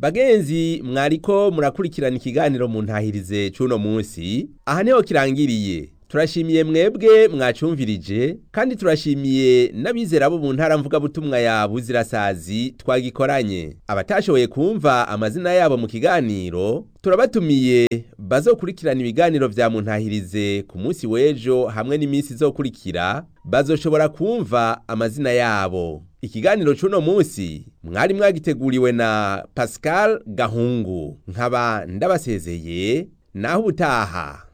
bagenzi mwariko murakurikirana ikiganiro mu ntahirize c'uno munsi aha niho kirangiriye turashimiye mwebwe mwacumvirije kandi turashimiye n'abizera bo mu ntara mvugabutumwa ya buzirasazi twagikoranye abatashoboye kumva amazina yabo mu kiganiro turabatumiye bazokurikirana ibiganiro vya muntahirize ku munsi w'ejo hamwe n'iminsi izokurikira bazoshobora kumva amazina yabo ikiganiro c'uno munsi mwari mwagiteguriwe na pascal gahungu nkaba ndabasezeye naho ubutaha